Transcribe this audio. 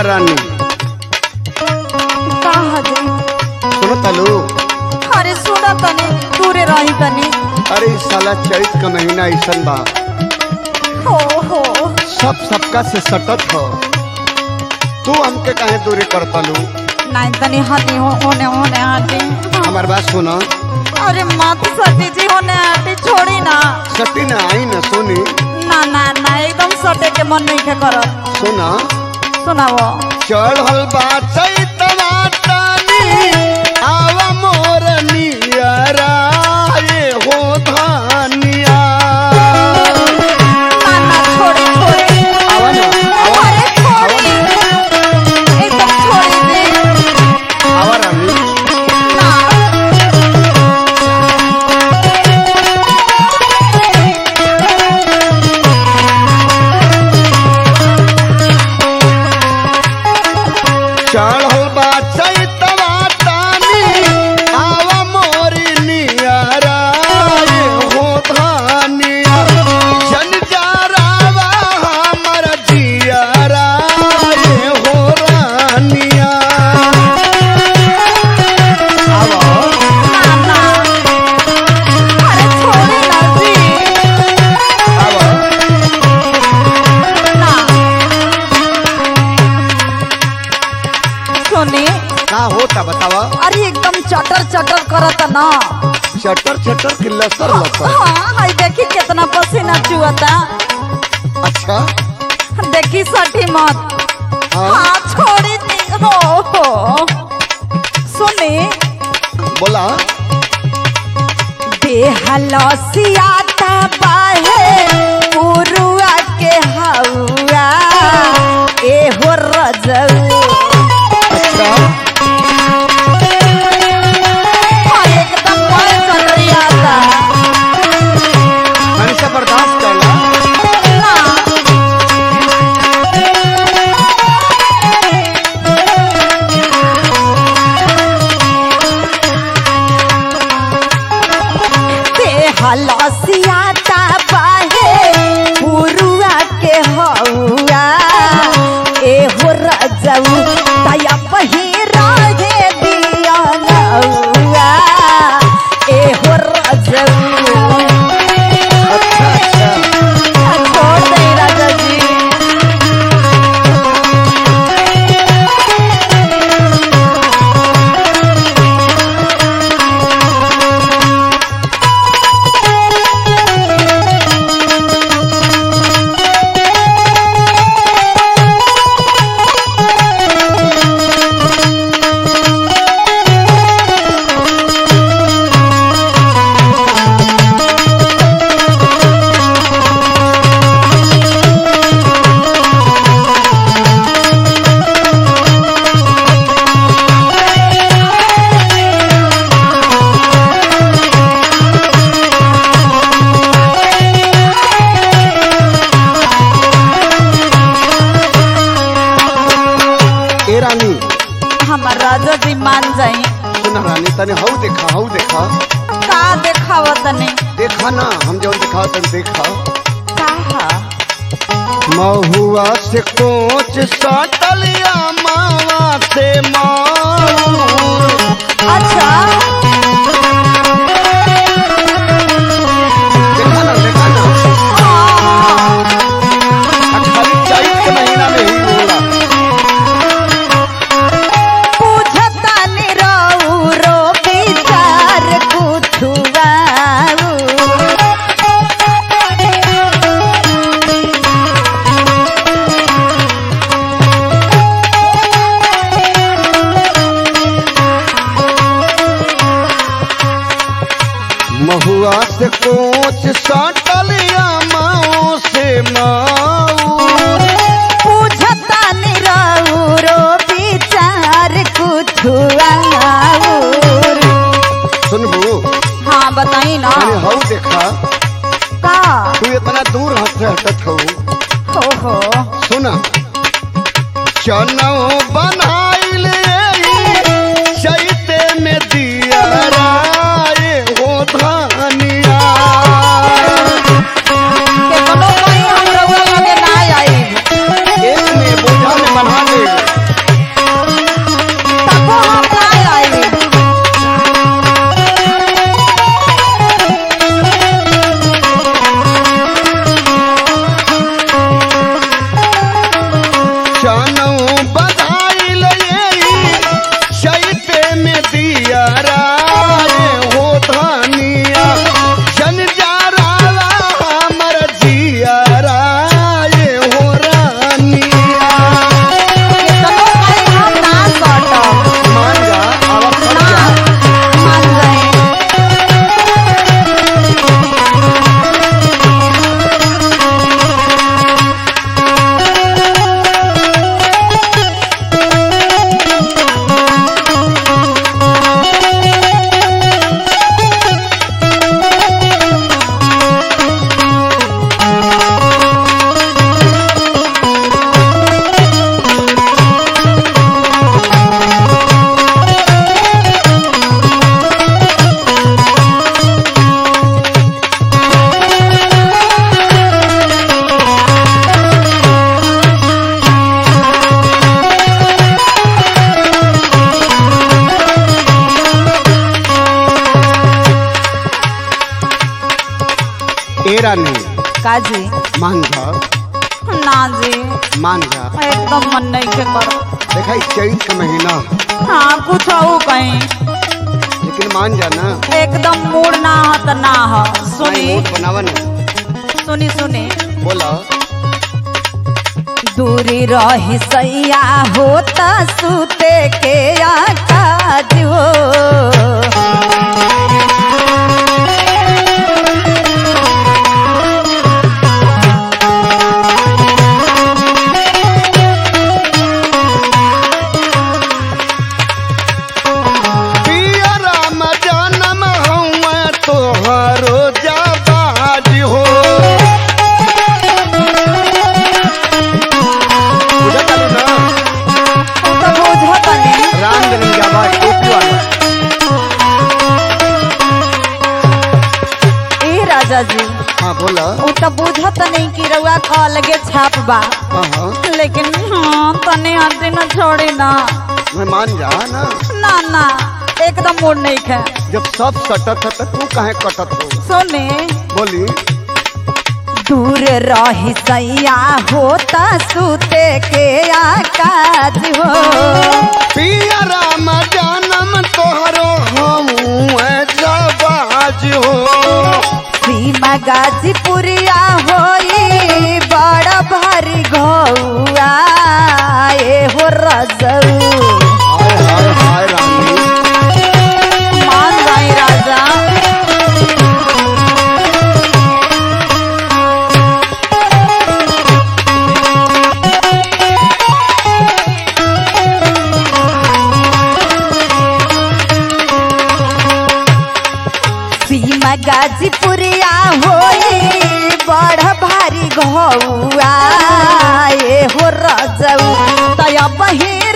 रानी का हजे सुनो तलू अरे सुना तनी दूरे रही तनी अरे इस साला चैत का महीना ऐसा बा हो हो सब सबका से सटत हो तू हमके काहे दूरी कर तलू नहीं तनी हटी हो होने होने हटी हमार बात सुनो अरे मत सटी जी होने हटी छोड़ी ना सटी ना आई ना सोनी ना ना ना एकदम सटे के मन नहीं के करो सुना सुनाओ चढ़ल बा चैतवा तानी आवा मोर नियरा ये हो धानिया ना ना छोड़ी छोड़ी आवा ना आवा अरे छोड़ी एकदम छोड़ी दे आवा रानी ना चढ़ल बा चैतवा तानी आवा मोर नियरा ये हो धानिया जन जारावा हमर जियरा ये हो रानिया आवा ना ना अरे छोड़ी ना जी आवा ना सुनी का होता बतावा अरे एकदम चटर चटर करत ना चटर चटर की लसर लसर हाँ हाय देखी कितना पसीना चुअता अच्छा देखी सठी मत हाँ हाँ छोड़ी दी हो हो सुनी बोला बेहलसियाता बाहे पुरुआ के हौआ एहो रजऊ अच्छा हाँ, एकदम बड़ कटरियाता मैंने से बर्दाश्त करला ना बेहलसियाता बाहे पुरुआ के हौआ एहो रजऊ तया पहिरा हे दिया नौआ एहो रजऊ अच्छा अच्छा छोड़ दे राजा जी ए रानी हमार राजा जी मान जाई सुना रानी तने हऊ देखा हऊ देखा का देखावत नहीं देखा ना हम जौन दिखाओ तन देखा का महुआ से कोच सटलिया मावा से माऊ अच्छा देखा ना देखा ना हाँ, आ खाली चैत के महीना में ही होला पूछता निरऊ रो विचार कुछुआऊ महुआ से कोच सटलिया माओ से माऊ पूछता निरऊ रो विचार कुछुआऊ सुनबू हाँ बताई ना मैंने हऊ देखा का तू इतना दूर हट से हटत हो हो हो सुना चनो बनाइल चैते में दिया राय हो धानिया के कोनो कोई हम रउआ लगे ना आई एक में बोझा में बना ले ए रानी काजी मान जा ना जी मान जा एकदम मन नहीं के कर देखा इस चैत का महीना हाँ कुछ हो कहीं लेकिन मान जा ना एकदम मूड ना हो तो ना हो सुनी नहीं, मूड बनावा ना सुनी सुनी बोला दूरी रही सैया होता सुते के आकाज हो पिया राम जनम हूँ तोहरो जाबाज हो बुझा चालू ना तू तो बुझत नहीं राम जनम जाबाज टोपी वाला ए राजा जी हाँ बोला उ तो बुझत नहीं कि रउआ का अलगे छाप बा हाँ हाँ लेकिन हाँ तने हंसी न छोड़ी ना मैं मान जा ना ना ना एकदम मूड नहीं खे जब सब सटत है तो तू काहे कटत हो सुने बोली दूर रही सैया होता सुते के आकाज हो पिया राम जनम तोहरो हम जाबाज हो सीमा गाजीपुरिया होई बड़ा भारी घौआ ए हो रजऊ हाय हाय हाय रानी मान गई राजा सीमा गाजीपुरिया होई बड़ भारी घौआ ए हो रजऊ तय बही